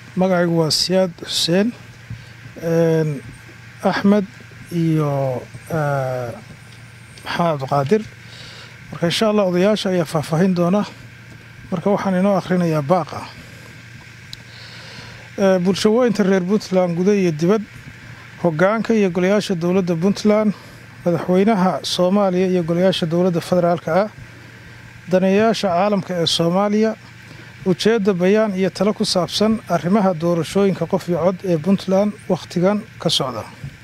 magacaygu waa siyaad xuseen axmed iyo maxamed cabdiqaadir marka insha allah odayaasha ayaa faahfaahin doona marka waxaan inoo akhrinayaa baaqa bulshawooyinta reer puntland guda iyo dibad hogaanka iyo golayaasha dowladda puntland madaxweynaha soomaaliya iyo golayaasha dowladda federaalka ah daneeyayaasha caalamka ee soomaaliya ujeedda bayaan iyo talo ku saabsan arrimaha doorashooyinka qof iyo cod ee puntland wakhtigan ka socda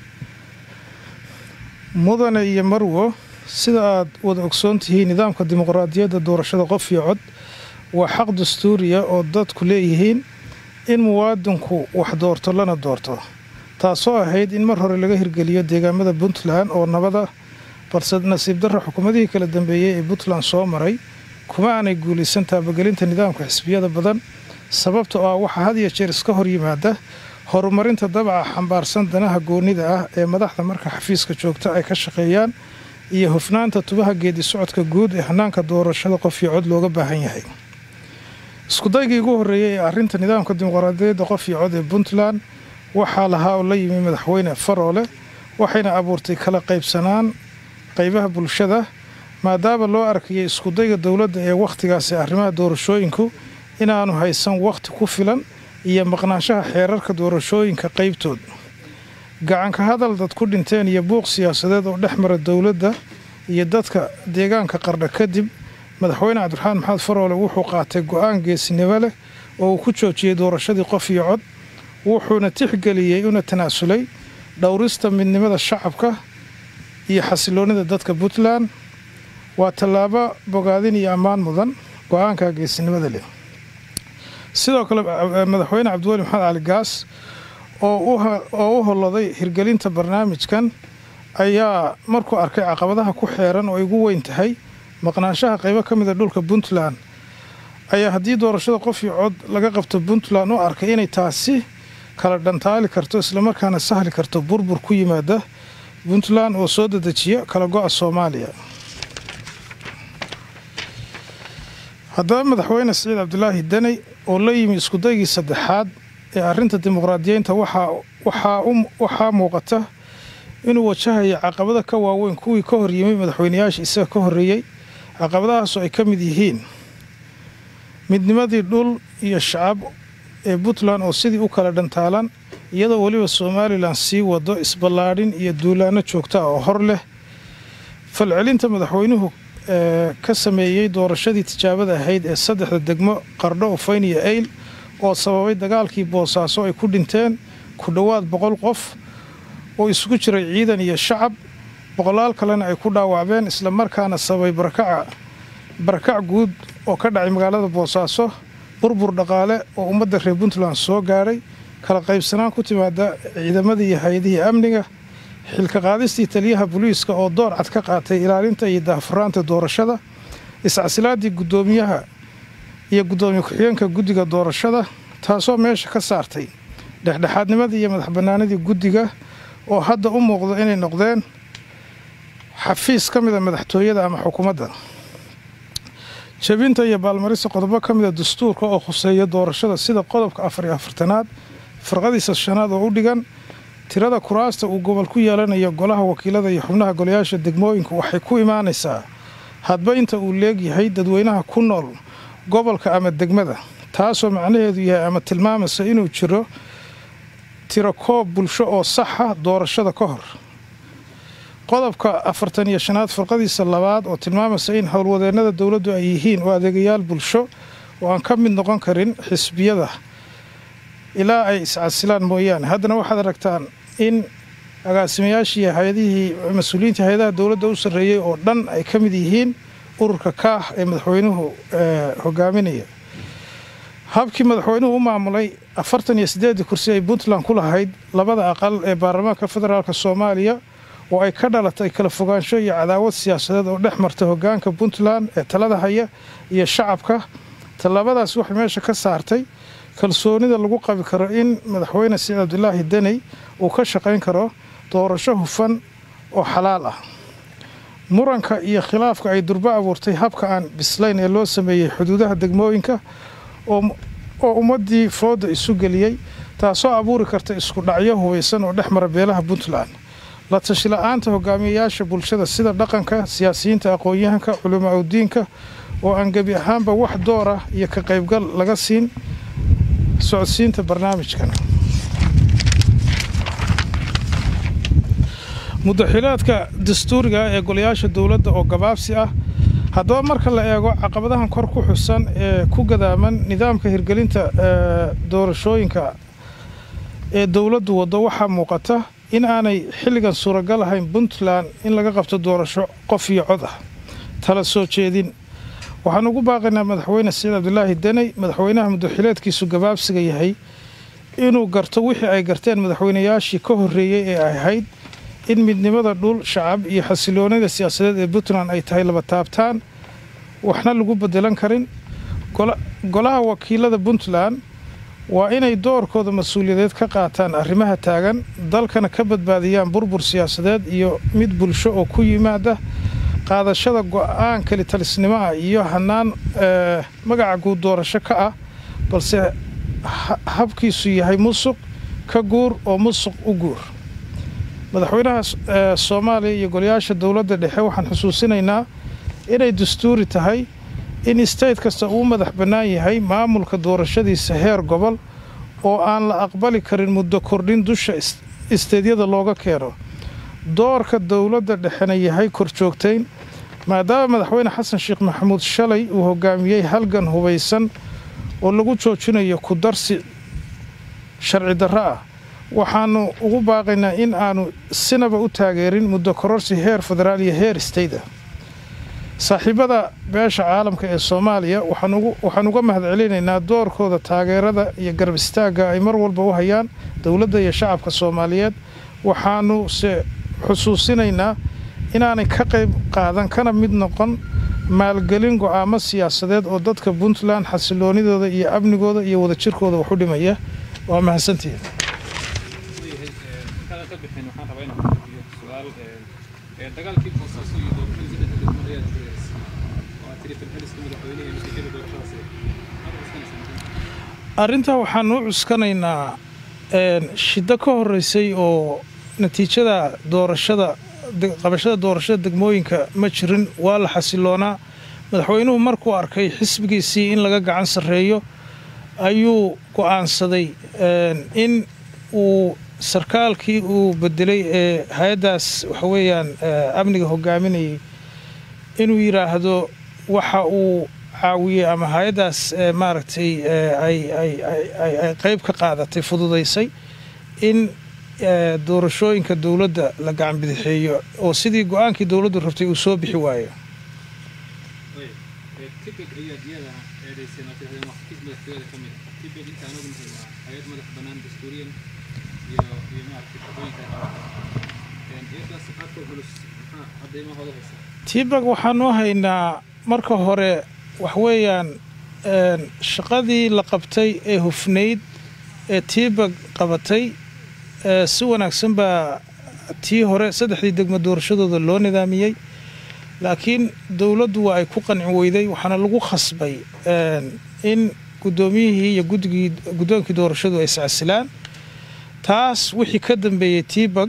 mudane iyo marwo sida aad wada ogsoon tihiin nidaamka dimuqraadiyadda doorashada qof iyo cod waa xaq dastuuriya oo dadku leeyihiin in muwaadinku wax doorto lana doorto taasoo ahayd in mar hore laga hirgeliyo deegaamada puntland oo nabada balse nasiib darra xukuumadihii kala dambeeyey ee puntland soo maray kuma aanay guulaysan taabagelinta nidaamka xisbiyada badan sababta oo ah waxaa had iyo jeer iska hor yimaada horumarinta dabaca xambaarsan danaha goonnida ah ee madaxda marka xafiiska joogta ay ka shaqeeyaan iyo hufnaanta tubaha geedi socodka guud ee hanaanka doorashada qof iyo cod looga baahan yahay iskudaygii ugu horreeyey ee arrinta nidaamka dimuqraadiyadda qof iyo cod ee puntland waxaa lahaa oo la yimi madaxweyne faroole waxayna abuurtay kala qaybsanaan qaybaha bulshada maadaama loo arkayay iskudayga dowladda ee wakhtigaasi arrimaha doorashooyinku inaanu haysan wakhti ku filan iyo maqnaanshaha xeerarka doorashooyinka qaybtood gacanka hadal dad ku dhinteen iyo buuq siyaasadeed oo dhex mara dowladda iyo dadka deegaanka qardha kadib madaxweyne cabdiraxmaan maxamed faroole wuxuu qaatay go-aan geesinimo leh oo uu ku joojiyey doorashadii qof iyo cod wuxuuna tixgeliyey una tanaasulay dhowrista midnimada shacabka iyo xasiloonnida dadka puntland waa tallaabo bogaadin iyo ammaan mudan go-aanka geesinimada leh sidoo kale madaxweyne cabdiweli maxamed cali gaas oo u holoday hirgelinta barnaamijkan ayaa markuu arkay caqabadaha ku xeeran oo ay ugu weyn tahay maqnaanshaha qaybo ka mida dhulka puntland ayaa haddii doorashada qof iyo cod laga qabto puntland u arkay inay taasi kala dhantaali karto islamarkaana sahli karto burbur ku yimaada puntland oo soo dedejiya kala go-a soomaaliya haddaba madaxweyne siciid cabdilaahi daney oo la yimi iskudaygii saddexaad ee arrinta dimuqraadiyeynta waxaa muuqata inuu wajahaya caqabada ka waaweyn kuwii ka hor yimi madaxweyneyaasha isaga ka horreeyey caqabadahaasoo ay ka mid yihiin midnimadii dhul iyo shacab ee puntland oo sidii u kala dhantaalan iyadoo weliba somalilan sii wado isballaadhin iyo duulaano joogta ah oo hor leh falcelinta madaxweynuhu ka sameeyey doorashadii tijaabada ahayd ee saddexda degmo qardho ufayn iyo eyl oo sababay dagaalkii boosaaso ay ku dhinteen ku dhowaad boqol qof oo isugu jiray ciidan iyo shacab boqolaal kalena ay ku dhaawacbeen islamarkaana sababay barakac guud oo ka dhacay magaalada boosaaso burbur dhaqaale oo ummadda reer puntland soo gaadhay kala qaybsanaan ku timaada ciidamadii iyo hay-adihii amniga xilka qaadistii taliyaha booliiska oo door cad ka qaatay ilaalinta iyo daahfuraanta doorashada iscasilaadii guddoomiyaha iyo guddoomiye ku-xigeenka guddiga doorashada taasoo meesha ka saartay dhexdhexaadnimadii iyo madax bannaanidii guddiga oo hadda u muuqdo inay noqdeen xafiis ka mida madaxtooyada ama xukuumadda jabinta iyo baalmarisa qodobo ka mida dastuurka oo khuseeya doorashada sida qodobka afar iyo afartanaad farqadiisa shanaad oo u dhigan tirada kuraasta uu gobol ku yeelanayo golaha wakiilada iyo xubnaha golayaasha degmooyinku waxay ku imaanaysaa hadba inta uu leegyahay dadweynaha ku nool gobolka ama degmada taasoo macnaheedu yahay ama tilmaamaysa inuu jiro tiro koob bulsho oo saxa doorashada ka hor qodobka afartan iyo shanaad farqadiisa labaad oo tilmaamaysa in howlwadeennada dowladdu ay yihiin oo adeegayaal bulsho oo aan ka mid noqon karin xisbiyada ilaa ay iscasilaan mooyaane haddana waxaad aragtaan in agaasimayaashii hay-adihii mas-uuliyiintii hay-adaha dowladda u sarreeyey oo dhan ay ka mid yihiin ururka kaah ee madaxweynuhu hogaaminaya habkii madaxweynuhu u maamulay afartan iyo siddeedii kursi ay puntland ku lahayd labada aqal ee baarlamaanka federaalk soomaaliya oo ay ka dhalatay kala fogaansho iyo cadaawad siyaasadeed oo dhex marta hogaanka puntland ee talada haya iyo shacabka tallaabadaas waxay meesha ka saartay kalsoonida lagu qabi karo in madaxweyne siciid cabdilaahi daney uu ka shaqayn karo doorasho hufan oo xalaal ah muranka iyo khilaafka ay durbo abuurtay habka aan bislayn ee loo sameeyey xuduudaha degmooyinka oo ummaddii fooda isu geliyey taasoo abuuri karta isku dhacyo hubaysan oo dhex mara beelaha puntland la tashi la-aanta hogaamiyayaasha bulshada sida dhaqanka siyaasiyiinta aqoon-yahanka culamaa udiinka oo aan gebi ahaanba wax door ah iyo ka qaybgal laga siin socodsiinta barnaamijkan mudaxilaadka dastuuriga ee golayaasha dowladda oo gabaabsi ah haddaba marka la eego caqabadahan kor ku xusan ee ku gadaaman nidaamka hirgelinta doorashooyinka ee dowladdu waddo waxaa muuqata in aanay xilligan suuragal ahayn puntland in laga qabto doorasho qof iyo cod ah tala soo jeedin waxaan ugu baaqaynaa madaxweyne saciid cabdilaahi deney madaxweynaha mudaxileedkiisu gabaabsiga yahay inuu garto wixii ay garteen madaxweynayaashii ka horreeyey ee ay ahayd in midnimada dhul shacab iyo xasiloonida siyaasadeed ee puntland ay tahay laba taabtaan waxna lagu bedelan karin golaha wakiilada puntland waa inay doorkooda mas-uuliyadeed ka qaataan arrimaha taagan dalkana ka badbaadiyaan burbur siyaasadeed iyo mid bulsho oo ku yimaada qaadashada go-aan kelitalisnimo ah iyo hanaan magaca guud doorasho ka ah balse habkiisu yahay musuq ka guur oo musuq u guur madaxweynaha soomaaliya iyo golayaasha dowladda dhexe waxaan xusuusinaynaa inay dastuuri tahay in state kasta uu madax bannaan yahay maamulka doorashadiisa heer gobol oo aan la aqbali karin muddo kordhin dusha isteedyada looga keeno doorka dowladda dhexena yahay korjoogtayn maadaama madaxweyne xasan sheekh maxamuud shalay uu hogaamiyey halgan hubaysan oo lagu joojinayo ku darsi sharci darro ah waxaanu ugu baaqaynaa in aanu sinaba u taageerin muddo kororsi heer federaal iyo heer stayda saaxiibada beesha caalamka ee soomaaliya waxaan uga mahadcelinaynaa doorkooda taageerada iyo garab istaagga ay mar walba u hayaan dowladda iyo shacabka soomaaliyeed waxaanu se xusuusinaynaa inaanay ka qayb qaadan kana mid noqon maalgelin go-aamo siyaasadeed oo dadka puntland xasiloonidooda iyo amnigooda iyo wadajirkooda wax u dhimaya waa mahadsantihiin dagaalkii boosaaso iyo doorashadii saddex degmo ayaad filaysa oo aad tiri falxeliska madaxweynaha iyo natiijada doorashadaasi arrintaa waxaan u cuskanaynaa shiddo ka horreysay oo natiijada doorashada qabashada doorashada degmooyinka ma jirin waa la xasiloonaa madaxweynuhu markuu arkay xisbigiisii in laga gacan sarreeyo ayuu go'aansaday in uu sarkaalkii uu bedelay ee hay-addaas waxa weeyaan amniga hogaaminayay inuu yidhaahdo waxa uu caawiyey ama hay-addaas maaragtay ay qayb ka qaadatay fududaysay in doorashooyinka dowladda la gacan bidixeeyo oo sidii go-aankii dowladdu rabtay uu soo bixi waayo tibeg ayaad iyada eedayseen oo tirahdeen wax kis madaxtooyada ka mid ah tibeg intaan ogu nahay waa hay-ad madax bannaan dastuuriyan iyo iyo maaragtay shaqooyinka ay qabataan iyadaas aadka culus maxaa caddaymahooda haysa tibeg waxaanu haynaa marka hore waxweeyaan shaqadii la qabtay ee hufnayd ee tibeg qabatay si wanaagsan baa tii hore saddexdii degmo doorashadooda loo nidaamiyey laakiin dowladdu waa ay ku qanci weyday waxaana lagu khasbay in guddoomiyihii iyo guddigii guddoonkii doorashadu ay iscasilaan taas wixii ka dambeeyey tibag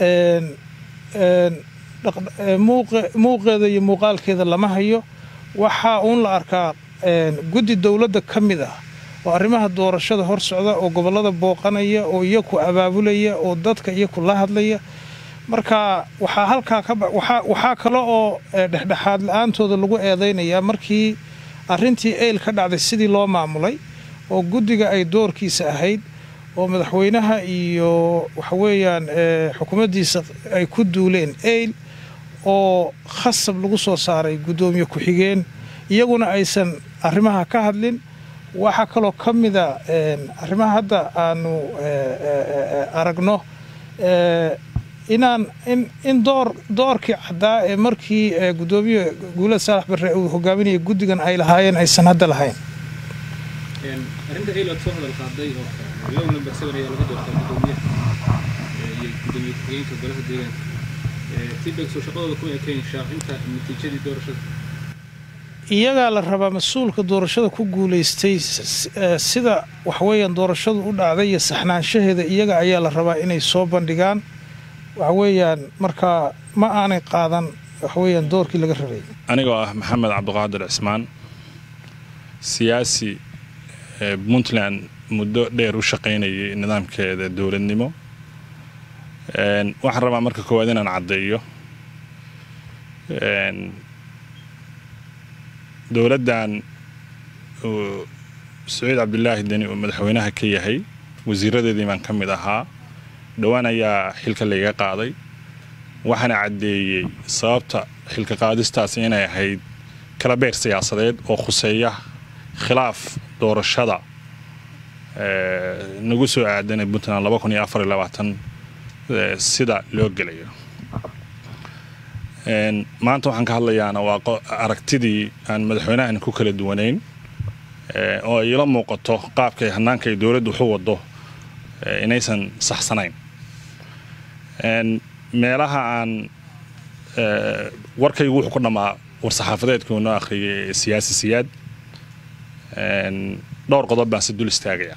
muuqeeda iyo muuqaalkeeda lama hayo waxaa uun la arkaa guddi dowladda ka mid ah oo arrimaha doorashada hor socda oo gobollada booqanaya oo iyaku abaabulaya oo dadka iyaku la hadlaya marka waxaa halkaa waxaa kale oo dhexdhexaad la-aantooda lagu eedaynayaa markii arrintii eyl ka dhacday sidii loo maamulay oo guddiga ay doorkiisa ahayd oo madaxweynaha iyo waxaweeyaan xukuumaddiisa ay ku duuleen eyl oo khasab lagu soo saaray guddoomiye ku-xigeen iyaguna aysan arrimaha ka hadlin waxaa kaloo ka mida arrimaha hadda aanu aragno inaan in door doorkii caddaa ee markii guddoomiye guulad saalax barre uu hogaaminaya guddigan ay lahaayeen aysan hadda lahayn arrinta eyl aad soo hadal qaaday oo low number seven ayaa lagu doortaa guddoomiyaha iyo guddoomiye ku-xigeenka golaha deegaanka tibeg soo shaqadooda kuma ekayn shaacinta natiijadii doorashada iyagaa la rabaa mas-uulka doorashada ku guulaystay sida waxweeyaan doorashadu u dhacday iyo saxnaanshaheeda iyaga ayaa la rabaa inay soo bandhigaan waxweeyaan markaa ma aanay qaadan waxweeyaan doorkii laga rabay anigoo ah maxamed cabdiqaadir cismaan siyaasi puntland muddo dheer u shaqaynayay nidaamkeeda dowladnimo waxaan rabaa marka koowaad inaan caddeeyo dowladdan uu saciid cabdilaahi deni uu madaxweynaha ka yahay wasiiradeedii baan ka mid ahaa dhowaan ayaa xilka layga qaaday waxaana caddeeyey sababta xilka qaadistaas inay ahayd kala beer siyaasadeed oo khuseeya khilaaf doorashada nagu soo aadanay puntland laba kun iyo afar iyo labaatan sida loo gelayo maanta waxaan ka hadlayaana waa aragtidii aan madaxweynahan ku kala duwanayn oo ay ila muuqato qaabkay hanaanka ay dowladdu waxu wado inaysan saxsanayn meelaha aan warkaygu wuxuu ku dhammaa war-saxaafadeedkii noo akhriyay siyaasi siyaad dhowr qodob baan si dul istaagaya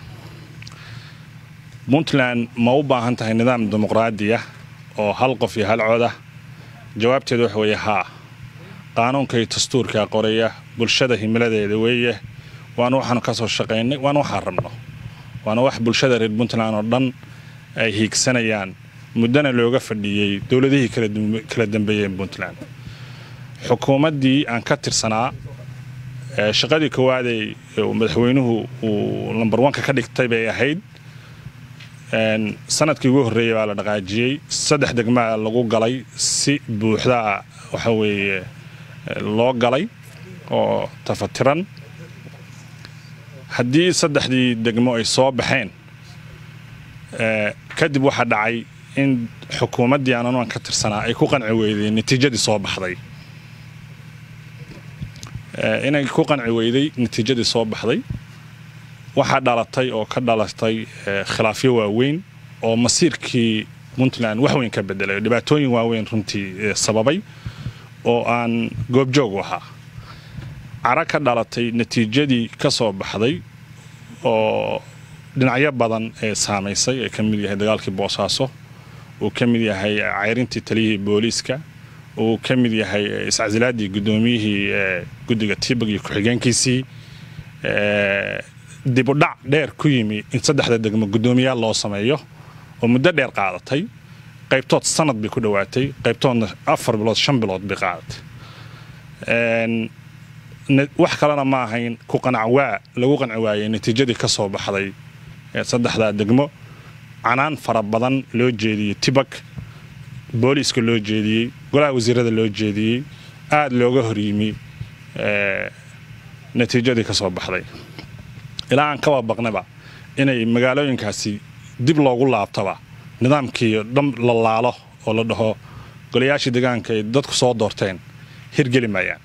puntland ma u baahan tahay nidaam dimuqraadiya oo hal qof iyo hal codah jawaabteedu waxa weeye haa qaanuunka iyo dastuurkaa qoraya bulshada himiladeeda weeye waana waxaanu ka soo shaqaynay waana waxaan rabno waana wax bulshada reer puntland oo dhan ay hiigsanayaan muddana looga fadhiyey dowladihii kala dambeeyeen puntland xukuumaddii aan ka tirsanaa shaqadii koowaadee madaxweynuhu uu lambar wanka ka dhigtay bay ahayd sanadkii ugu horreeyey baa la dhaqaajiyey saddex degmaa lagu galay si buuxdaa waxa weeye loo galay oo tafatiran haddii saddexdii degmo ay soo baxeen kadib waxaa dhacay in xukuumaddii aan anuan ka tirsanaa ay ku qanci weyday natiijadii soo baxday inay ku qanci weyday natiijadii soo baxday waxaa dhalatay oo ka dhalatay khilaafyo waaweyn oo masiirkii puntland wax weyn ka bedelay dhibaatooyin waaweyn runtii sababay oo aan goobjoog u ahaa cara ka dhalatay natiijadii ka soo baxday oo dhinacyo badan ee saamaysay ee ka mid yahay dagaalkii boosaaso uu ka mid yahay cayrintii taliyihii booliiska uu ka mid yahay iscasilaadii guddoomiyihii guddiga tibag iyo ku-xigeenkiisii dibudhac dheer ku yimi in saddexda degmo guddoomiyaal loo sameeyo oo muddo dheer qaadatay qaybtood sanad bay ku dhowaatay qaybtoodna afar bilood shan bilood bay qaadatay wax kalena ma ahayn ku qanacwaa lagu qanci waayey natiijadii ka soo baxday saddexdaa degmo canaan fara badan loo jeediyey tibak booliiska loo jeediyey golaha wasiirada loo jeediyey aada looga horyimi natiijadii ka soo baxday ilaa aan kaba baqnaba inay magaalooyinkaasi dib loogu laabtaba nidaamkii dhan la laalo oo la dhaho golayaashii deegaanka ay dadku soo doorteen hirgeli maayaan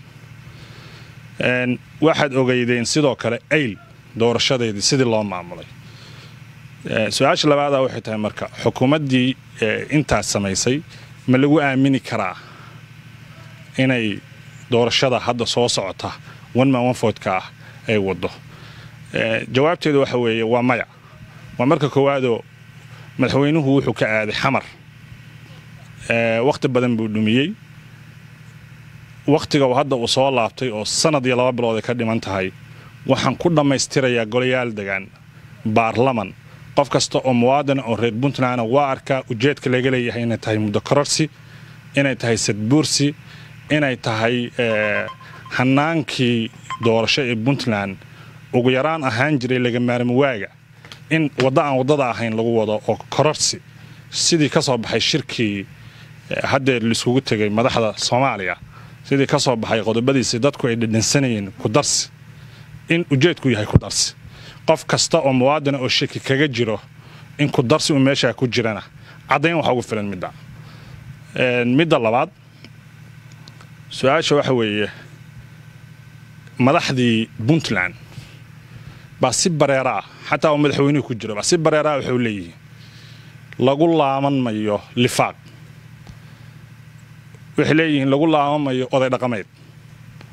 waxaad ogeydeen sidoo kale ayl doorashadeedii sidii loo maamulay su-aasha labaada waxay tahay marka xukuumaddii intaas samaysay ma lagu aamini karaa inay doorashada hadda soo socota one man one votka ah ay waddo jawaabteedu waxa weeye waa maya waa marka koowaadoo madaxweynuhu wuxuu ka aaday xamar wakhti badan buu dhumiyey wakhtiga hadda uu soo laabtay oo sanad iyo laba bilood ay ka dhiman tahay waxaan ku dhammaystirayaa golayaal degaan baarlaman qof kasta oo muwaadina oo reer puntlandna waa arkaa ujeedka laga leeyahay inay tahay muddo kororsi inay tahay sadbuursi inay tahay hanaankii doorasho ee puntland ugu yaraan ahaan jiray laga maarmi waaga in waddo aan waddada ahayn lagu wado oo kororsi sidii ka soo baxay shirkii haddeer laiskugu tegay madaxda soomaaliya sidii ka soo baxay qodobadiisi dadku ay dhedhansanayeen ku darsi in ujeedku yahay ku darsi qof kasta oo muwaadina oo shaki kaga jiro in ku darsi uu meeshaa ku jirana caddayn waxa ugu filan midda midda labaad su-aasha waxa weeye madaxdii puntland baa si bareera ah xataa oo madaxweynuhu ku jiro baa si bareera ah waxay leeyihiin lagu laaman mayo lifaaq waxay leeyihiin lagu laaman mayo oday dhaqameed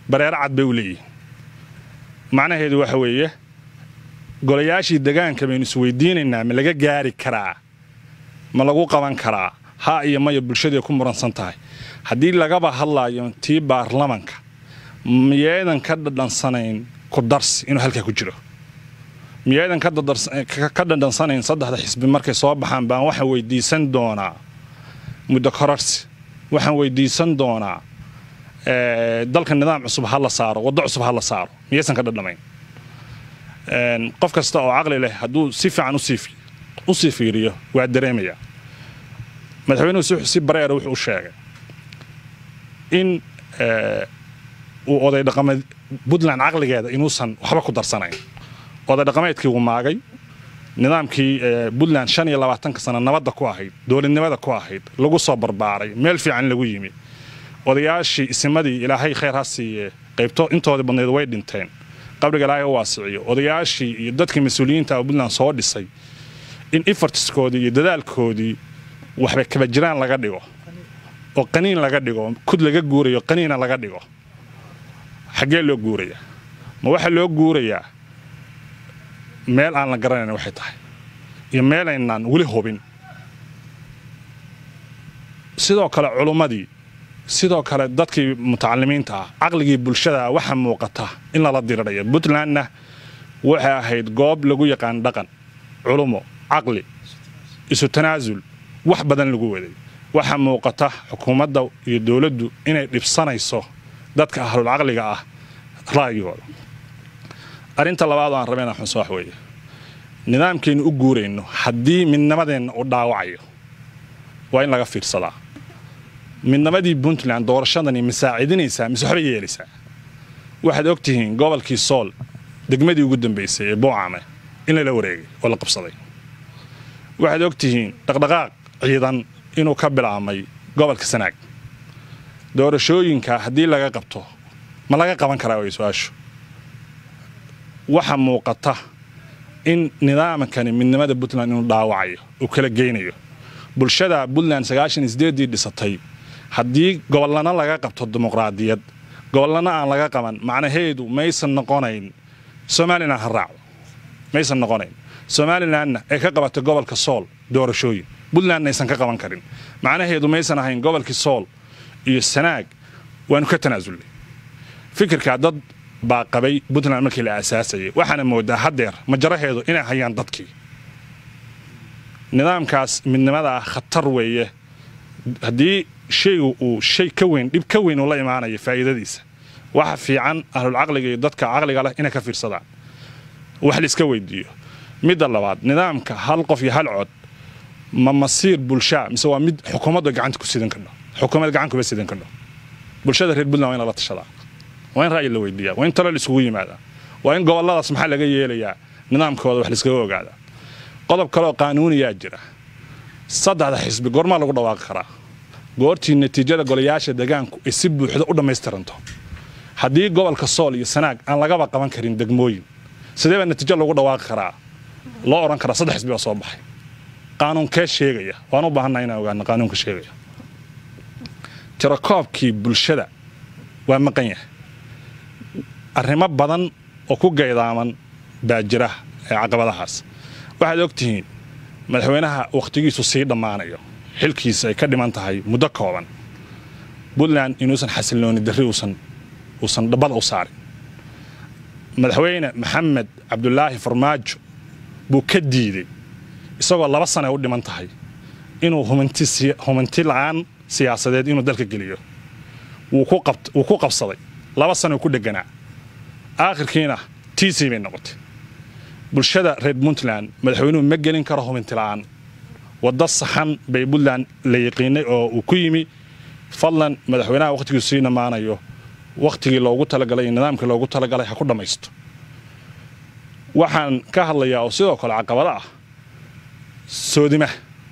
bareero cad bay u leeyihiin macnaheedu waxa weeye golayaashii degaanka baynu isweydiinaynaa ma laga gaari karaa ma lagu qaban karaa ha iyo maya bulshadii ku muransan tahay haddii lagaba hadlaayo tii baarlamanka miyaydan ka dhadhansanayn ku darsi inuu halkaa ku jiro miyaydan ka dhadhansanayn saddexda xisbi markay soo baxaan baan waxaan weydiisan doonaa muddo korarsi waxaan weydiisan doonaa dalka nidaam cusub ha la saaro waddo cusub ha la saaro miyaysan ka dhadhamayn qof kasta oo caqli leh hadduu si fiican u sii fiiriyo waa dareemayaa madaxweynuhu si bareera wuxuu u sheegay in uu oday dhaqameed puntland caqligeeda inuusan waxba ku darsanayn oday dhaqameedkii uu maagay nidaamkii puntland shan iyo labaatanka sano nabadda ku ahayd dowladnimada ku ahayd lagu soo barbaaray meel fiican lagu yimi odayaashii isimadii ilaahay khayr ha siiye qaybto intoodii badnayd way dhinteen qabriga ilaahay u waasiciyo odayaashii iyo dadkii mas-uuliyiinta oo puntland soo dhisay in efortiskoodii iyo dadaalkoodii waxba kaba jiraan laga dhigo oo qaniin laga dhigo kud laga guurayo qaniina laga dhigo xaggee loo guurayaa ma waxaa loo guurayaa meel aan la garanayn waxay tahay iyo meelaynaan weli hubin sidoo kale culummadii sidoo kale dadkii mutacalimiinta ah caqligii bulshada waxaa muuqata in lala diriraya puntlandna waxay ahayd goob lagu yaqaan dhaqan culumo caqli isu tanaasul wax badan lagu waday waxaa muuqata xukuumadda iyo dowladdu inay dhibsanayso dadka ahlul caqliga ah ra'yigooda arrinta labaad oo aan rabay inaan xuso wax weeye nidaamkaynu u guurayno haddii midnimadeenna uu dhaawacayo waa in laga fiirsadaa midnimadii puntland doorashadani ma saacidinaysaa mise waxba yeelaysaa waxaad og tihiin gobolkii sool degmadii ugu dambaysay ee buucame in lala wareegay oo la qabsaday waxaad og tihiin dhaqdhaqaaq ciidan inuu ka bilaabmay gobolka sanaag doorashooyinka haddii laga qabto ma laga qaban karaa way su-aashu waxaa muuqata in nidaamkani midnimada puntland inuu dhaawacayo uu kala geynayo bulshada puntland sagaashan iyo sideeddii dhisatay haddii gobollana laga qabto dimuqraadiyad gobollana aan laga qaban macnaheedu maysan noqonayn somalilan ha raacdo maysan noqonayn somalilanna ay ka qabatay gobolka sool doorashooyin puntlandna aysan ka qaban karin macnaheedu maysan ahayn gobolkii sool iyo sanaag waanu ka tanaasulnay fikirkaa dad baa qabay puntland markii la aasaasayay waxaana moodaa haddeer majaraheedu inay hayaan dadkii nidaamkaas midnimada ah khatar weeye haddii shaygu uu shay ka weyn dhib ka weyn uu la imaanayo faa'iidadiisa waxa fiican ahlulcaqliga iyo dadka caqliga leh inay ka fiirsadaan wax laiska weydiiyo midda labaad nidaamka hal qof iyo hal cod ma masiir bulshaa mise waa mid xukuumadda gacanta ku sidan kardho xukuumad gacan kuma sidan kardho bulshada reer puntland waa in lala tashadaa waa in ra'yi la weydiiyaa waa in talo la isugu yimaadaa waa in gobolladaas maxaa laga yeelayaa nidaamkooda wax laiskaga ogaadaa qodob kaleoo qaanuuniyaa jira saddexda xisbi goormaa lagu dhawaaqi karaa goortii natiijada golayaasha degaanku ay si buuxda u dhammaystiranto haddii gobolka sool iyo sanaag aan lagaba qaban karin degmooyin sidee baa natiijo lagu dhawaaqi karaa loo odhan karaa saddex xisbi baa soo baxay qaanuunkee sheegaya waan u baahannaha inaan ogaano qaanuunka sheegaya tirakoobkii bulshada waa maqan yahay arrimo badan oo ku gaydaaman baa jira ee caqabadahaas waxaad og tihiin madaxweynaha wakhtigiisu sii dhammaanayo xilkiisa ay ka dhiman tahay muddo kooban puntland inuusan xasillooni darri uusan uusan dhabbada u saarin madaxweyne maxamed cabdulaahi farmaajo buu ka diiday isagoo laba sana u dhiman tahay inuu humanti la'aan siyaasadeed inuu dalka geliyo wuu ku qabsaday laba sanoo ku dheganaa aakhirkiina tiisii bay noqotay bulshada reer puntland madaxweynuhu ma gelin karo huminti la'aan waddo saxan bay puntland la yaqiinay oo uu ku yimi fadlan madaxweynaha wakhtigiisu sii dhammaanayo wakhtigii loogu talagalay iyo nidaamkii loogu talagalay ha ku dhammaysto waxaan ka hadlayaa oo sidoo kale caqabado ah soodimaha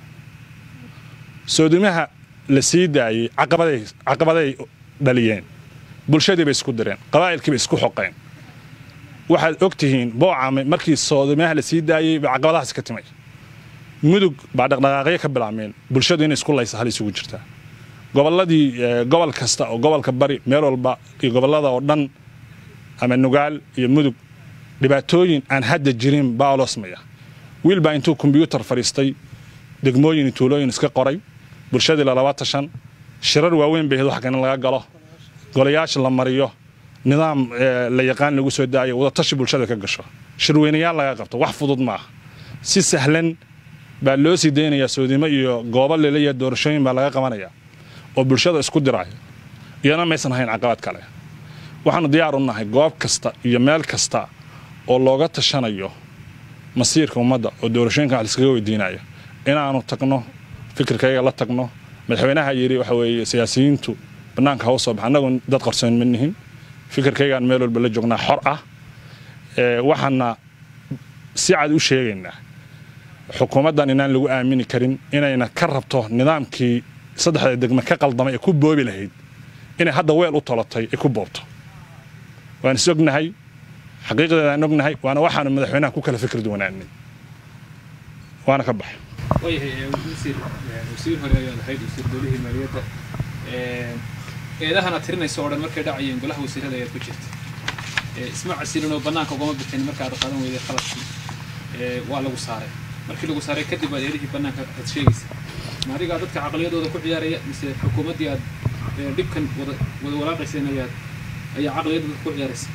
soodimaha la sii daayey caqabaday dhaliyeen bulshadii bay isku direen qabaa'ilkii bay isku xoqeen waxaad og tihiin boocame markii soodimaha la sii daayey bay caqabadahaas ka timay mudug baa dhaqdhaqaaqyo ka bilaabmeen bulshadu inay isku laysa hal isugu jirtaa gobolladii gobol kasta oo gobolka bari meel walba iyo gobollada oo dhan ama nugaal iyo mudug dhibaatooyin aan hadda jirin baa olosmaya wiil baa intuu kombyuutar fadhiistay degmooyin tuulooyin iska qoray bulshadii lalaba tashan shirar waaweyn bay ahayd wax kan in laga galo golayaasha la mariyo nidaam la yaqaan lagu soo daayo wadatashi bulshada ka gasho shirweynayaal laga qabto wax fudud ma aha si sahlan baa loo sii daynayaa soodimo iyo goobo leleeya doorashooyin baa laga qabanaya oo bulshada isku diraya iyana maysan ahayn caqabad kale waxaanu diyaar u nahay goob kasta iyo meel kasta oo looga tashanayo masiirka ummadda oo doorashooyinka wax liskaga weydiinayo inaanu tagno fikirkayga la tagno madaxweynaha yidhi waxa weeye siyaasiyiintu bannaanka ha u soo baxa annagu dad qarsoon ma nihin fikirkaygaan meel walba la joognaa xor ah waxaana si cad u sheegaynaa xukuumaddan inaan lagu aamini karin inayna ka rabto nidaamkii saddexda degme ka qaldamay ee ku boobi lahayd inay hadda weel u tolatay ay ku boobto waan is ognahay xaqiiqdeedaan ognahay waana waxaanu madaxweynaha ku kala fikir duwanaanay waana ka baxay waayahay wasiir wasiir hore ayaad ahayd wasiir dowlihii maaliyadda eedahana tirinayso oo dhan markay dhacayeen golaha wasiirada ayaad ku jirta isma casilin oo bannaanka ugama bixin markaad qaadan weyday qaladkii waa lagu saaray markii lagu saaray kadib baad eedihii bannaanka aad sheegaysa ma adigaa dadka caqliyadooda ku ciyaaraya mise xukuumaddii aad dhibkan wada wada walaaqayseen ayaad ayaa caqliyadda dadka ku ciyaaraysa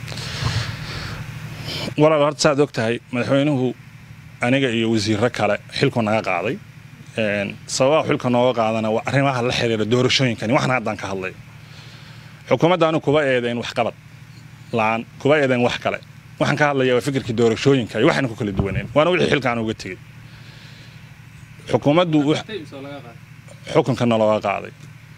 walaal horta saaad og tahay madaxweynuhu aniga iyo wasiirro kale xilku naga qaaday sababaha xilka nooga qaadana waa arrimaha la xiriira doorashooyinkani waxna haddaan ka hadlay xukuumaddaanu kuba eedayn waxqabad la-aan kuba eedayn wax kale waxaan ka hadlaya waa fikirkii doorashooyinka iyo waxayna ku kala duwaneen waana wixii xilkaan uga tegey xukuumaddu xukunkana looga qaaday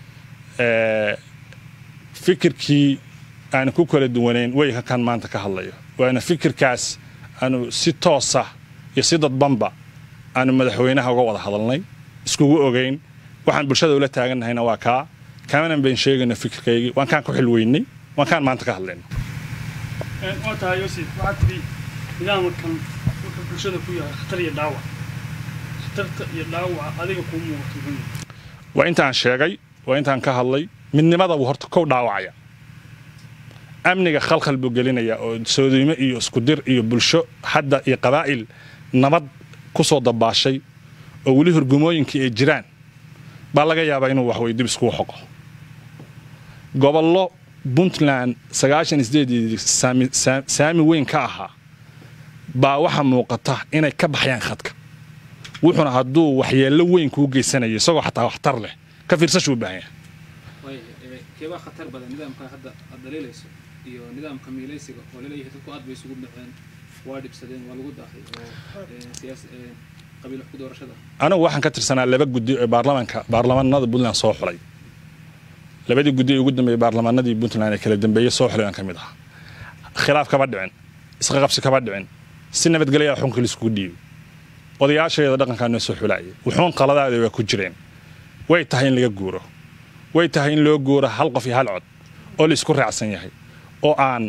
fikirkii aanu ku kala duwanayn weyka kan maanta ka hadlayo waana fikirkaas aanu si toosa iyo si dadbanba aanu madaxweynaha uga wada hadalnay iskugu ogeyn waxaan bulshada ula taagannahayna waa kaa kamanan bayn sheegayno fikirkaygii waan kaan ku xilweynay waan kaan maanta ka hadlayno waa tahay yosif waxaad tidhi nidaamkan wuxuu bulshada ku yahay khatar iyo dhaawac khatarta iyo dhaawaca adiga kuu muuqato muxuu yahay waa intaan sheegay waa intaan ka hadlay midnimada buu horta kow dhaawacaya amniga khalkhal buu gelinaya oo soodiimo iyo iskudir iyo bulsho hadda iyo qabaa'il nabad ku soo dabaashay oo weli hurgumooyinkii ay jiraan baa laga yaabaa inuu waxwey dib iskugu xoqo gobollo puntland sagaashan isdeedii saami weyn ka ahaa baa waxaa muuqata inay ka baxayaan khadka wuxuuna hadduu waxyeello weyn kuu geysanayo isagoo xataa waxtar leh ka fiirsashuu u baahan yahay waayahay keebaa khatar badan nidaamka hadda aad dhaliilayso iyo nidaamka miilaysiga oo laleeyahay dadku aad bay isugu dhaceen waa dhibsadeen waa lagu daahay oo siyaas qabiil wax ku doorashada anigu waxaan ka tirsanaa laba guddi ee baarlamaanka baarlamaanada puntland soo xulay labadii guddi ee ugu dambeeyey baarlamaanadii puntland ee kala dambeeyey soo xulay aan ka mid ahaa khilaaf kama dhicin isqa qabsi kama dhicin si nabadgelya xunkii laiskugu dhiibay odayaasheeda dhaqankaa noo soo xulaayay wuxuun qaladaada waa ku jireen way tahay in laga guuro way tahay in loo guuro hal qof iyo hal cod oo la isku raacsan yahay oo aan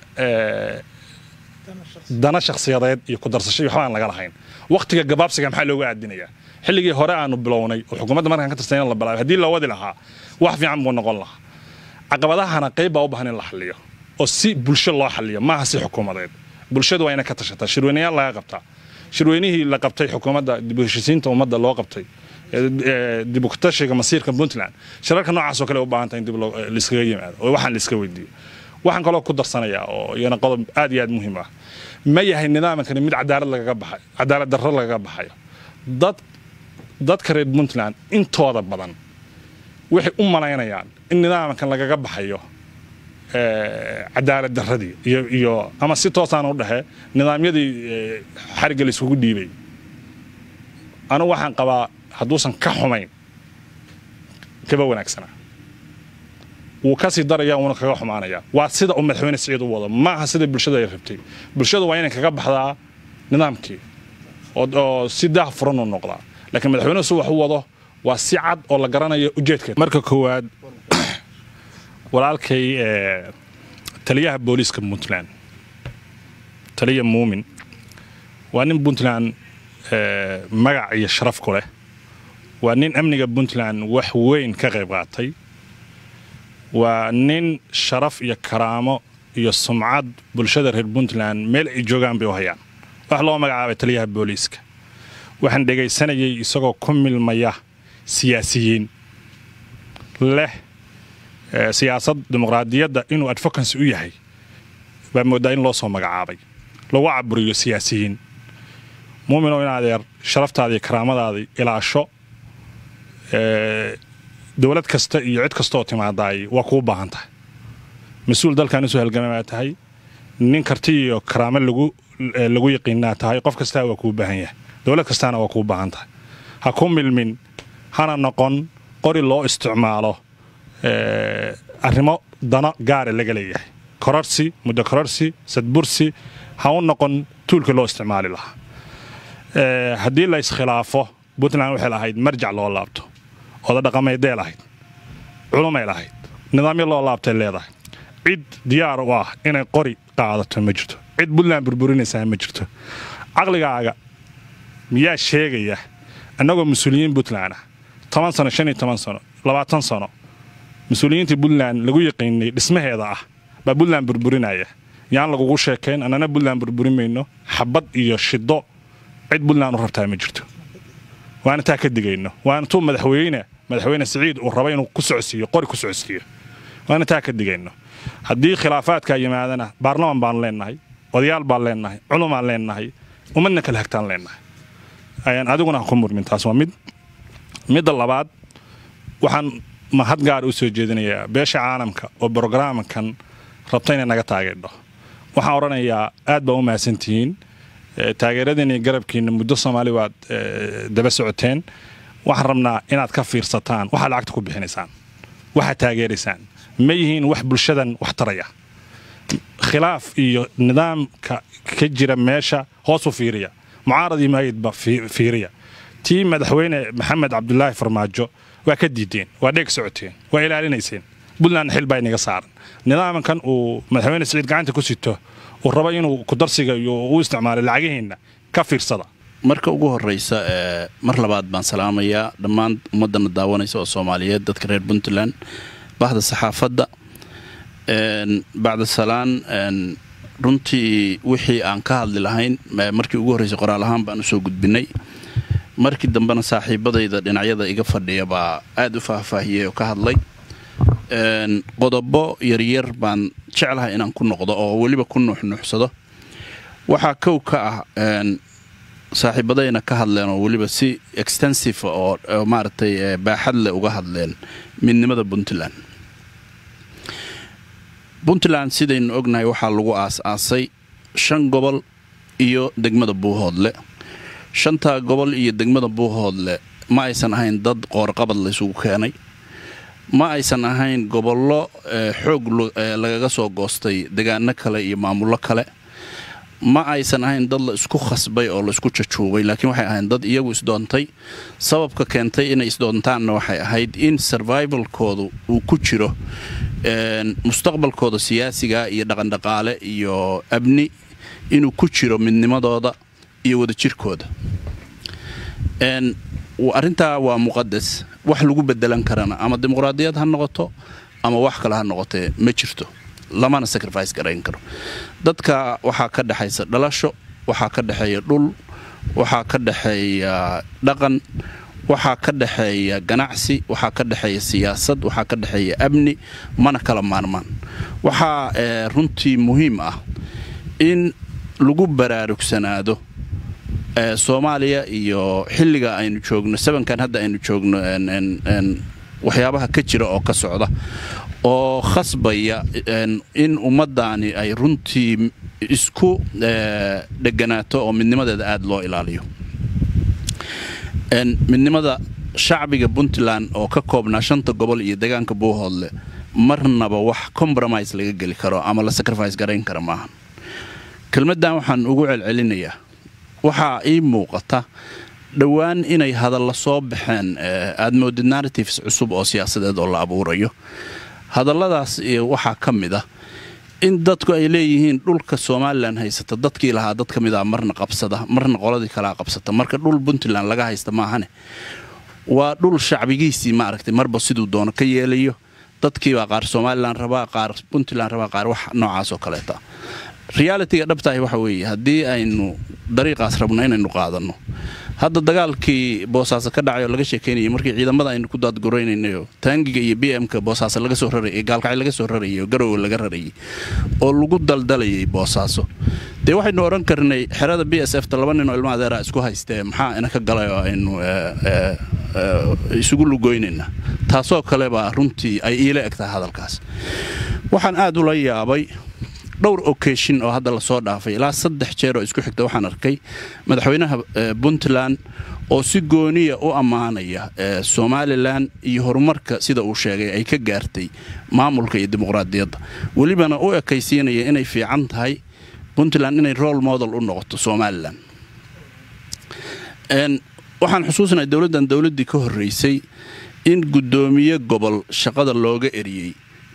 dana shakhsiyadeed iyo ku darsasho iyo waxba aan laga lahayn wakhtiga gabaabsiga maxaa looga aadinayaa xilligii hore aanu bilownay oo xukuumadda markaan ka tirsan in la bilaabay haddii loo wadi lahaa wax fiican buu noqon lahaa caqabadahana qayb baa u baahan in la xalliyo oo si bulsho loo xalliyo maaha si xukuumadeed bulshadu waa inay ka tashataa shirweynayaal laga qabtaa shirweynihii la qabtay xukuumadda dib u heshisiinta ummadda loo qabtay dib u tashiga masiirka puntland shirarka noocaasoo kale u baahanta in dib laiskaga yimaado oo waxaan laiska weydiiyo waxaan kaloo ku darsanayaa oo iyana qodob aad iyo aad muhiim ah ma yahay nidaamkani mid cadaalad lagaga baxay cadaalad darro lagaga baxayo dad dadka reer puntland intooda badan waxay u malaynayaan in nidaamkan lagaga baxayo cadaalad darradii iyo iyo ama si toosaan u dhexe nidaamyadii xarigga la isugu dhiibay anigu waxaan qabaa hadduusan ka xumayn kaba wanaagsanaa wuu kasii daraya uuna kaga xumaanaya waa sida uu madaxweyne siciid u wado maaha sida bulshada ay rabtay bulshadu waa inay kaga baxdaa nidaamkii oo si daah furan u noqdaa laakiin madaxweynuhu si wax u wado waa si cad oo la garanayo ujeedkeed marka koowaad walaalkay taliyaha booliiska puntland taliya muumin waa nin puntland magac iyo sharaf ku leh waa nin amniga puntland wax weyn ka qayb qaatay waa nin sharaf iyo karaamo iyo sumcad bulshada reer puntland meel ay joogaan bay u hayaan wax loo magacaabay taliyaha booliiska waxaan dhegaysanayay isagoo ku milmaya siyaasiyiin leh siyaasad dimuqraadiyadda inuu advocancy u yahay baa mooddaa in loo soo magacaabay lagu caburiyo siyaasiyiin muuminow in adeer sharaftaadii karaamadaadii ilaasho dowlad kasta iyo cid kastaoo timaadaay waa kuu baahan tahay mas-uul dalkan usoo halgama baa tahay nin karti iyo karaamo lagu yaqiinaa tahay qof kastaa waa kuu baahan yahay dowlad kastaana waa kuu baahan tahay ha ku milmin hana noqon qori loo isticmaalo arrimo dano gaara laga leeyahay kororsi muddo kororsi sadbursi ha u noqon tuulkii loo isticmaali lahaa haddii la iskhilaafo puntland waxay lahayd marjac loo laabto oda dhaqameeday lahayd culumay lahayd nidaamyo loo laabtay leedahay cid diyaar u ah inay qori qaadato ma jirto cid puntland burburinaysaa ma jirto caqligaaga miyaa sheegaya annagoo mas-uuliyiin puntland ah toban sano shan iyo toban sano labaatan sano mas-uuliyiintii puntland lagu yaqiinay dhismaheeda ah baa puntland burburinaya yaan lagugu sheekayn annana puntland burburin mayno xabad iyo shiddo cid puntland u rabtaa ma jirto waana taa ka digayno waana tuu madaxweyne madaxweyne siciid uu raba inuu ku socodsiiyo qori ku socodsiiyo waana taa ka digayno haddii khilaafaadkaa yimaadana baarlaman baan leennahay odayaal baan leennahay culumaan leennahay ummadna kala hagtaan leennahay ayaan adiguna ha ku murmin taas waa mid midda labaad waxaan mahad gaar u soo jeedinayaa beesha caalamka oo brograamkan rabta inay naga taageerdho waxaan odhanayaa aad baa u mahadsantihiin taageeradiina iyo garabkiina muddo soomaali waad daba socoteen waxaan rabnaa inaad ka fiirsataan waxaad lacagta ku bixinaysaan waxaad taageeraysaan ma yihiin wax bulshadan wax taraya khilaaf iyo nidaamka ka jira meesha hoos u fiiriya mucaarad iyo maayidba fiiriya tii madaxweyne maxamed cabdulaahi farmaajo waa ka diideen waa dheeg socoteen waa ilaalinayseen puntland xil baa inaga saaran nidaamkan uu madaxweyne siciid gacanta ku sito uu rabo inuu kudarsiga iyo u isticmaalay lacagihiinna ka fiirsada marka ugu horraysa mar labaad baan salaamayaa dhammaan ummaddana daawanaysa oo soomaaliyeed dadka reer puntland bahda saxaafadda bacda salaan runtii wixii aan ka hadli lahayn markii ugu horraysay qoraal ahaan baan usoo gudbinay markii dambena saaxiibadayda dhinacyada iga fadhiya baa aad u faahfaahiyey oo ka hadlay qodobo yaryar baan jeclahay inaan ku noqdo oo weliba ku nuuxnuuxsado waxaa kow ka ah saaxiibadayna ka hadleen oo weliba si extensive oo maaragtay baaxad leh uga hadleen midnimada puntland puntland sidaynu ognahay waxaa lagu aas-aasay shan gobol iyo degmada buuhoodle shantaa gobol iyo degmada buuhoodle ma aysan ahayn dad qoorqabad laysugu keenay ma aysan ahayn gobollo xoog lagaga soo goostay degaano kale iyo maamullo kale ma aysan ahayn dad la isku khasbay oo la isku jajuubay laakiin waxay ahayn dad iyagu isdoontay sababka keentay inay isdoontaanna waxay ahayd in survivalkoodu uu ku jiro mustaqbalkooda siyaasiga iyo dhaqandhaqaale iyo abni inuu ku jiro midnimadooda iyo wadajirkooda arrintaa waa muqadas wax lagu bedelan karana ama dimuqraadiyad ha noqoto ama wax kale ha noqotee ma jirto lamana sacrifice garayn karo dadka waxaa ka dhexaysa dhalasho waxaa ka dhexeeya dhul waxaa ka dhexeeya dhaqan waxaa ka dhexeeya ganacsi waxaa ka dhexeeya siyaasad waxaa ka dhexeeya amni mana kala maarmaan waxaa runtii muhiim ah in lagu baraarugsanaado soomaaliya iyo xilliga aynu joogno sabankan hadda aynu joogno waxyaabaha ka jira oo ka socda oo khasbaya in ummaddaani ay runtii isku dheganaato oo midnimadeeda aada loo ilaaliyo midnimada shacbiga puntland oo ka koobnaa shanta gobol iyo degaanka buuhoodle marnaba wax compromise laga geli karo ama la sacrifice garayn kara maaha kelmaddan waxaan ugu celcelinayaa waxaa ii muuqata dhowaan inay hadalla soo baxeen aad moodid narratives cusub oo siyaasadeed oo la abuurayo hadalladaas waxaa ka mid ah in dadku ay leeyihiin dhulka somalilan haysata dadkii lahaa dad ka mid ah marna qabsada marna qoladii kalaa qabsata marka dhul puntland laga haysta maahane waa dhul shacbigiisii maaragtay marba siduu doono ka yeelayo dadkiibaa qaar somalilan rabaa qaar puntland rabaa qaar wax noocaasoo kaleeta realitiga dhabtahi waxa weeye haddii aynu dariiqaas rabno inaynu qaadanno hadda dagaalkii boosaaso ka dhacay oo laga sheekaynayay markii ciidamada aynu ku daadguraynaynayo taangiga iyo b m-ka boosaaso laga soo rarayay gaalkacay laga soo rarayay oo garowe laga rarayay oo lagu daldalayay boosaaso dee waxaynu odhan karnay xerada b s f ta laba nin oo ilma adeera isku haystee maxaa ina ka galay oo aynu isugu lugoynayna taasoo kale baa runtii ay iila egtahay hadalkaas waxaan aad ula yaabay dhowr ocashin oo hadda lasoo dhaafay ilaa saddex jeer oo isku xigta waxaan arkay madaxweynaha puntland oo si gooniya u ammaanaya somalilan iyo horumarka sida uu sheegay ay ka gaartay maamulka iyo dimuqraadiyadda welibana u ekaysiinaya inay fiican tahay puntland inay role model u noqoto somalilan waxaan xusuusnahay dowladdan dowladdii ka horreysay in guddoomiye gobol shaqada looga eriyey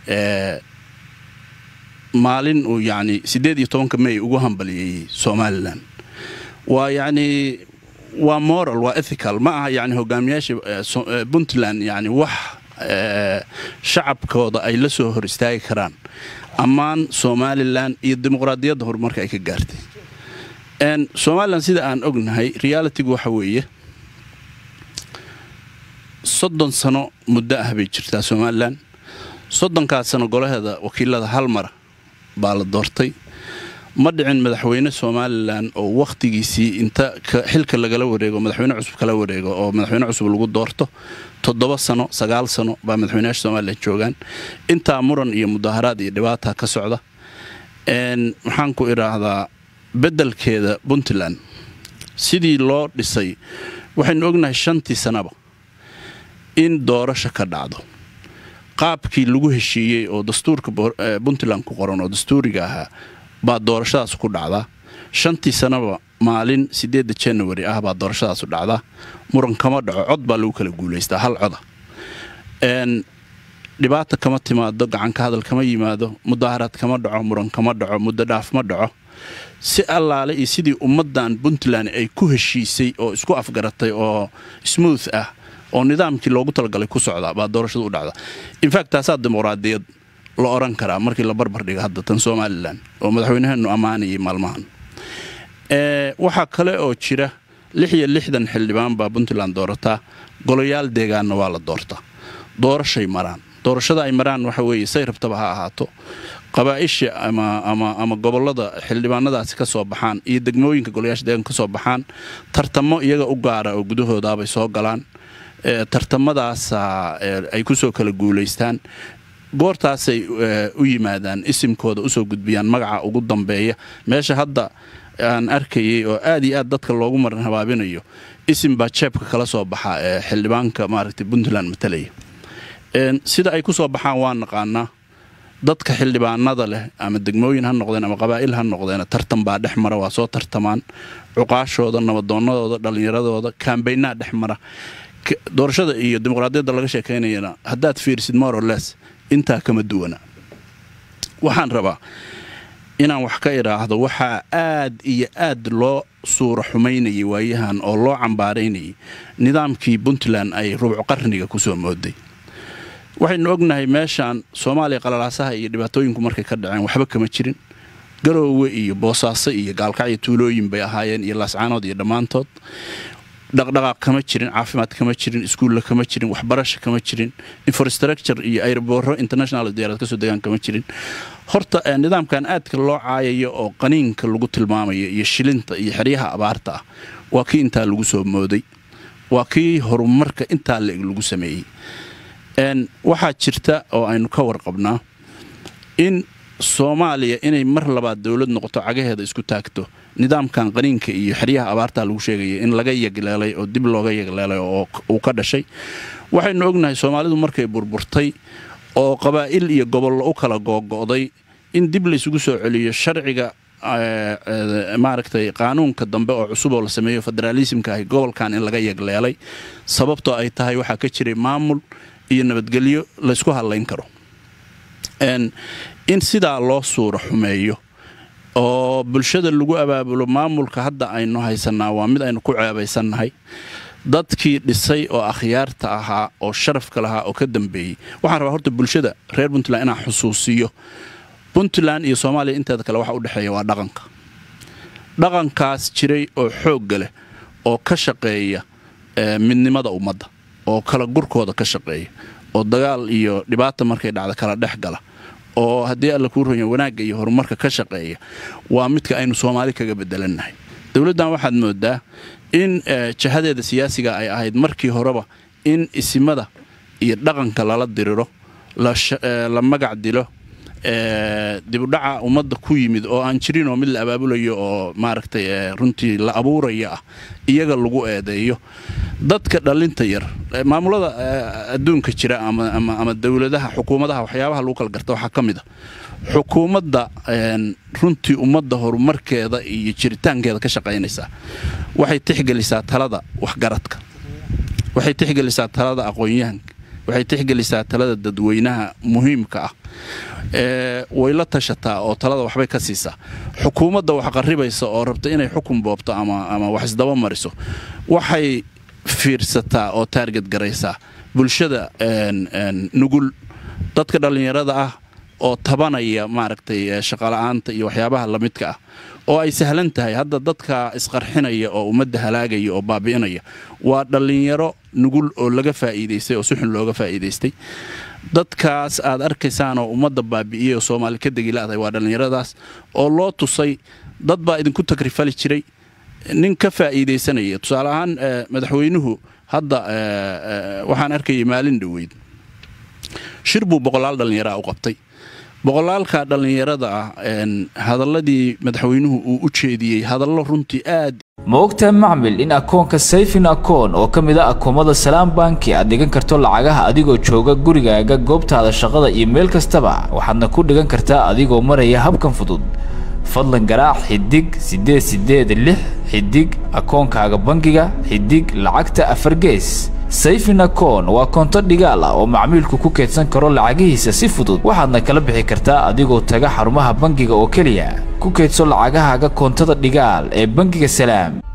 maalin uu yacni siddeed iyo tobanka may ugu hambalyeeyey somalilan waa yacnii waa moral waa ethical ma aha yacni hogaamiyaasha puntland yacni wax shacabkooda ay la soo hor istaagi karaan ammaan somalilan iyo dimuqraadiyadda horumarka ay ka gaartay somalilan sida aan ognahay realitigu waxa weeye soddon sano muddo ah bay jirtaa somalilan soddonkaas sano golaheeda wakiilada hal mara baa la doortay ma dhicin madaxweyne somalilan oo wakhtigiisii inta xilka lagala wareego madaxweyne cusub kala wareego oo madaxweyne cusub lagu doorto toddoba sano sagaal sano baa madaxweynayaasha somalilan joogaan intaa muran iyo mudaharaad iyo dhibaata ka socda maxaan ku idhaahdaa beddelkeeda puntland sidii loo dhisay waxaynu ognahay shantii sanaba in doorasho ka dhacdo qaabkii lagu heshiiyey oo dastuurka puntland ku qoran oo dastuuriga ahaa baa doorashadaas ku dhacdaa shantii sanaba maalin siddeedda january ah baa doorashadaasu dhacdaa muran kama dhaco cod baa lagu kala guulaystaa hal coda dhibaata kama timaado gacanka hadal kama yimaado mudaharaad kama dhaco muran kama dhaco muddo dhaaf ma dhaco si allaale iyo sidii ummaddan puntland ay ku heshiisay oo isku afgaratay oo smooth ah oo nidaamkii loogu talagalay ku socda baa doorashadu u dhacda infact taasaa dimuqraadiyad la odhan karaa markii la barbar dhiga hadda tan somalilan oo madaxweynaheenu ammaanayay maalmahan waxaa kale oo jira lix iyo lixdan xildhibaan baa puntland doorataa golayaal deegaanna waa la doortaa doorashay maraan doorashada ay maraan waxa weeye say rabtaba ha ahaato qabaaisha ama gobolada xildhibaanadaasi ka soo baxaan iyo degmooyinka golayaasha deegaanka ka soo baxaan tartamo iyaga u gaara oo gudahoodaabay soo galaan tartamadaasa ay kusoo kala guulaystaan goortaasay u yimaadaan isimkooda usoo gudbiyaan magaca ugu dambeeya meesha hadda aan arkayay oo aad iyo aad dadka loogu maran habaabinayo isim baa jeebka kala soo baxa ee xildhibaanka maaragtay puntland matalaya sida ay ku soo baxaan waa naqaanaa dadka xildhibaanada leh ama degmooyin ha noqdeen ama qabaa'il ha noqdeen tartan baa dhex mara waa soo tartamaan cuqaashooda nabadoonnadooda dhallinyaradooda kaambaynaa dhex mara doorashada iyo dimuqraadiyadda laga sheekaynayana haddaad fiirisid morales intaa kama duwana waxaan rabaa inaan wax ka idhaahdo waxaa aad iyo aad loo suura xumaynayay waayahan oo loo cambaaraynayay nidaamkii puntland ay rubco qarniga kusoo mooday waxaynu ognahay meeshaan soomaaliya qalalaasaha iyo dhibaatooyinku markay ka dhaceen waxba kama jirin garoowe iyo boosaaso iyo gaalkacyo tuulooyin bay ahaayeen iyo laascaanood iyo dhammaantood dhaqdhaqaaq kama jirin caafimaad kama jirin iskuulla kama jirin waxbarasho kama jirin infrastructure iyo ayrbooro international diyaarad kasoo degaan kama jirin horta nidaamkan aadka loo caayayo oo qaniinka lagu tilmaamayo iyo shilinta iyo xeryaha abaarta ah waa kii intaa lagu soo mooday waa kii horumarka intaa leeg lagu sameeyey waxaa jirta oo aynu ka warqabnaa in soomaaliya inay mar labaad dowlad noqoto cagaheeda isku taagto nidaamkan qaniinka iyo xeryaha abaartaa lagu sheegaya in laga yagleelay oo dib looga yagleelay oo uu ka dhashay waxaynu ognahay soomaalidu markay burburtay oo qabaa'il iyo gobollo u kala googo'day in dib laysugu soo celiyo sharciga maaragtay qaanuunka dambe oo cusub oo la sameeyo federaalisimka ahi gobolkan in laga yagleelay sababtoo ay tahay waxaa ka jiray maamul iyo nabadgelyo laysku hadlayn karo in sidaa loo suura xumeeyo oo bulshada lagu abaabulo maamulka hadda aynu haysanaa waa mid aynu ku ceebaysannahay dadkii dhisay oo akhyaarta ahaa oo sharafka lahaa oo ka dambeeyey waxaan rabaa horta bulshada reer puntland inaan xusuusiyo puntland iyo soomaaliya inteeda kale waxa u dhexeeya waa dhaqanka dhaqankaas jiray oo xoogga leh oo ka shaqeeya midnimada ummadda oo kala gurkooda ka shaqeeya oo dagaal iyo dhibaata markay dhacda kala dhex gala oo haddii alla kuu ronya wanaagga iyo horumarka ka shaqeeya waa midka aynu soomaali kaga bedelannahay dowladdan waxaad moodaa in jahadeeda siyaasiga ay ahayd markii horeba in isimada iyo dhaqanka lala diriro la magac dilo dibudhaca ummadda ku yimid oo aan jirin oo mid la abaabulayo oo maaragtay runtii la abuuraya ah iyaga lagu eedeeyo dadka dhallinta yar maamulada adduunka jira ama dowladaha xukuumadaha waxyaabaha lagu kala garta waxaa ka mid a xukuumadda runtii ummadda horumarkeeda iyo jiritaankeeda ka shaqaynaysaa waxay tixgelisaa talada waxgaradka waxay tixgelisaa talada aqoon-yahanka waxay tixgelisaa talada dadweynaha muhiimka ah way la tashataa oo talada waxbay ka siisaa xukuumadda wax qaribaysa oo rabta inay xukun boobto ama wax isdaba mariso waxay fiirsataa oo taarget garaysaa bulshada nugul dadka dhallinyarada ah oo tabanaya maaragtay shaqola'aanta iyo waxyaabaha lamidka ah oo ay sahlan tahay hadda dadka isqarxinaya oo ummadda halaagaya oo baabi'inaya waa dhallinyaro nugul oo laga faa'iidaystay oo si xun looga faa'iidaystay dadkaas aad arkaysaan oo ummadda baabi'iyey oo soomaali ka degi la'dahay waa dhallinyaradaas oo loo tusay dad baa idinku tagrifali jiray nin ka faa'iidaysanaya tusaale ahaan madaxweynuhu hadda waxaan arkayay maalin dhoweyd shir buu boqolaal dhallinyaraa u qabtay boqolaalka dhallinyarada ah hadalladii madaxweynuhu uu u jeediyey hadallo runtii aad ma ogtahay macmil in akoonka sayfin akoon oo ka mid a akoomada salaam banki aad dhigan karto lacagaha adigoo jooga gurigaaga goobtaada shaqada iyo meel kastaba waxaadna ku dhigan kartaa adigoo maraya habkan fudud fadlan garaac xidig siddeed siddeed lix xidig akoonkaaga bangiga xidig lacagta afar gees sayfin akoon waa koonto dhigaal ah oo macmiilku ku keydsan karo lacagihiisa si fudud waxaadna kala bixi kartaa adigoo taga xarumaha bangiga oo keliya ku keydso lacagahaaga koontada dhigaal ee bangiga salaam